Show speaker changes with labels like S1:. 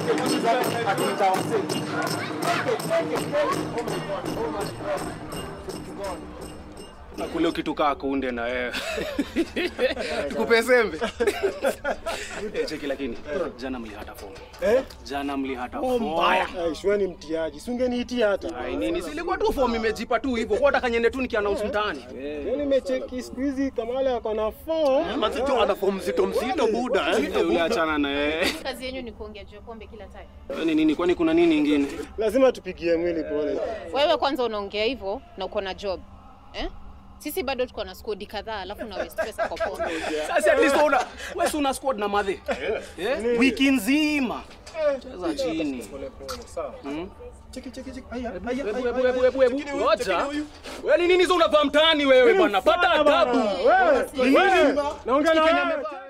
S1: Na kule ukitukaa kunde na wewe. Tukupe sembe. Eh, cheki lakini jana mlihata fomu.
S2: Eh?
S1: Jana mlihata
S2: Oh,
S1: fomu.
S2: mbaya. Ai, shwani mtiaji. Si ungeniitia hata.
S1: Ai nini? Silikuwa tu fomu imejipa tu hivyo. Kwa nataka niende tu nikiannounce mtaani.
S2: Yaani nimecheki siku hizi Kamala ako na form.
S3: Mazito ana fomu mzito mzito buda. eh.
S1: Eh, Ule achana na yeye.
S4: Kazi yenyu ni kuongea juu ya pombe kila time.
S1: Ni nini? Kwani kuna nini ingine?
S2: Lazima tupigie mwili pole.
S4: Wewe kwanza unaongea hivyo na uko na job eh? Sisi bado tuko na skodi kadhaa, alafu na waste pesa kwa pombe.
S1: Sasa at least una wewe si una squad na madhe. Eh? Wiki nzima. Cheza chini. Hmm?
S2: Cheki cheki cheki. Aya,
S1: Ebu,
S2: aya,
S1: ebu,
S2: aya,
S1: ebu,
S2: aya.
S1: ebu, ebu, ebu.
S2: Cheki huyu,
S1: Ngoja.
S2: cheki huyu.
S1: Wewe ni nini hizo unavaa mtaani wewe bwana? Pata
S2: Bana,
S1: adabu.
S2: Wewe,
S1: Wewe.
S2: naongea na
S1: Cheki Kenya
S2: wewe.
S1: amevaa.